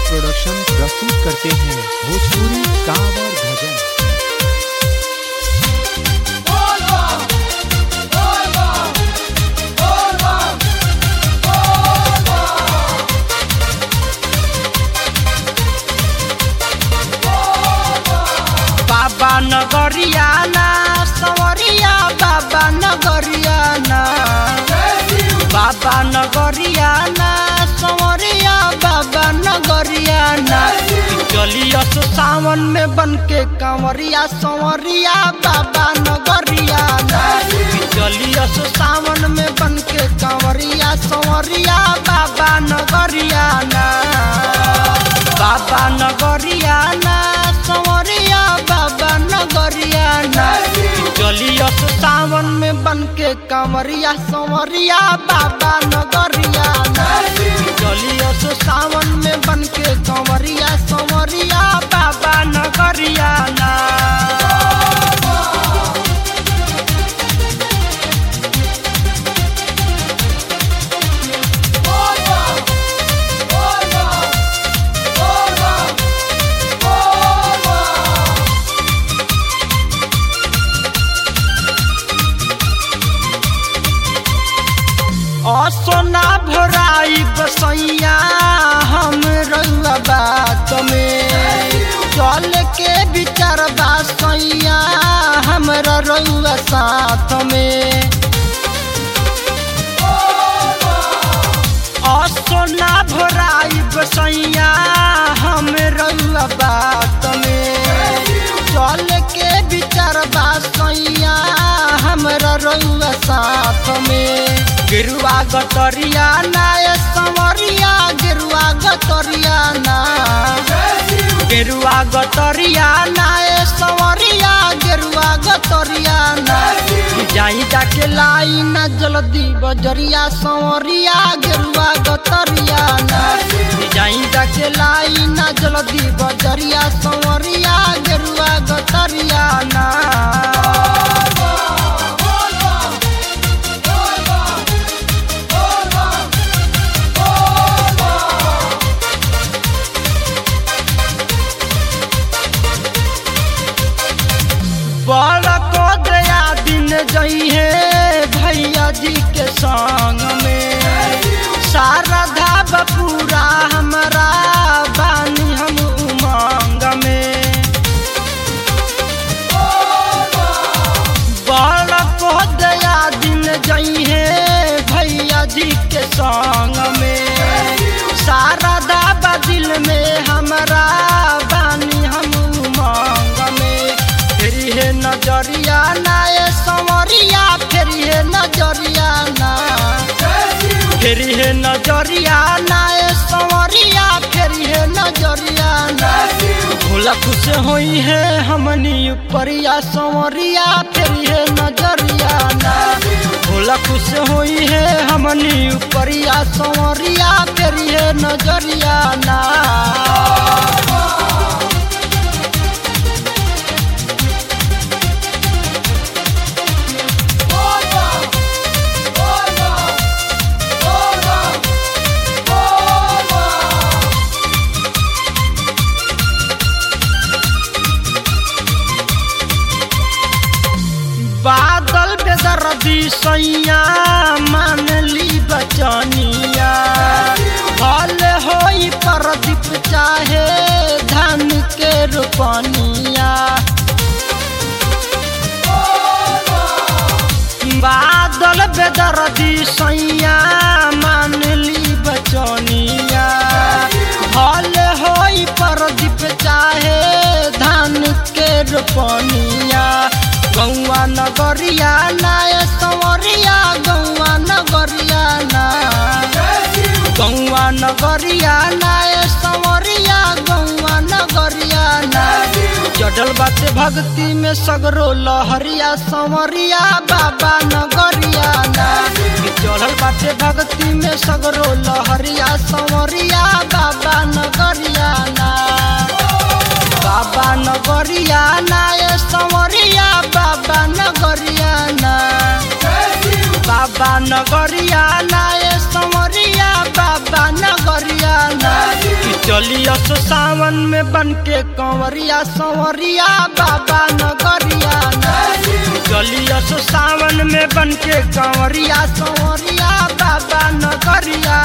production प्रस्तुत करते हैं भोजपुरी कांवर भजन बाबा नगरियाना सवरिया बाबा नगरियाना बाबा नगरियाना सवरिया बाबा नगरियाना चलियस सावन में बन के कंवरिया सवरिया बाबा नगरियाना चलियस सावन में बन के कंवरिया सवरिया बाबा नगरियाना बाबा नगरियाना सवरिया बाबा नगरियाना चलियस सावन में बन के कंवरिया सवरिया बाबा नगरियाना चलियस सावन में बन के कंवरिया सवरिया बाबा नगरियाना असोना भराई बसैया हम रउआ बात में चल के विचार बासैया हमरा रउआ साथ में असोना भराई बसैया हम रउआ बात में चल के विचार बासैया हमरा रउआ साथ में गिरुआ गतरिया नाय संवरिया गिरुआ गतरिया ना गिरुआ गतरिया नाय संवरिया गिरुआ गतरिया ना जाई जाके लाई ना जल्दी बजरिया संवरिया गिरुआ गतरिया ना जाई जाके लाई ना जल्दी बजरिया संवरिया गिरुआ गतरिया ना बड़ को दया दिन जइहे भैया जी के संग में सारा धाब पूरा हमारा बानी हम उमंग में बड़ को दया दिन जइहे भैया जी के संग में सारा दाबा दिल में हमारा बानी हम उमंग में फेरी है नजरिया ना ये संवरिया फेरी है नजरिया ना फेरी है नजरिया ना ये संवरिया फेरी है नजरिया ना भोला खुश होई है हमनी उपरिया संवरिया फेरी है नजरिया ना भोला खुश होई है हमनी उपरिया संवरिया फेरी है नजरिया ना बादल बेदर्दी सैया मान ली बचनिया फल होई प्रदीप चाहे धान के रोपनिया बादल बेदर्दी सैया मान ली बचनिया फल होई प्रदीप चाहे धान के रोपनिया गौआ नगरिया नाय संवरिया गौआ नगरिया ना गौआ नगरिया नाय संवरिया गौआ नगरिया ना चढ़ल बाटे भक्ति में सगरो लहरिया संवरिया बाबा नगरिया ना चढ़ल बाटे भक्ति में सगरो लहरिया संवरिया बाबा नगरिया ना बाबा नगरिया ना ये संवरिया बाबा नगरिया ना बाबा नगरिया ना ये संवरिया बाबा नगरिया ना चलिया सो सावन में बन के कंवरिया संवरिया बाबा नगरिया चलिया सो सावन में बन के कंवरिया संवरिया बाबा नगरिया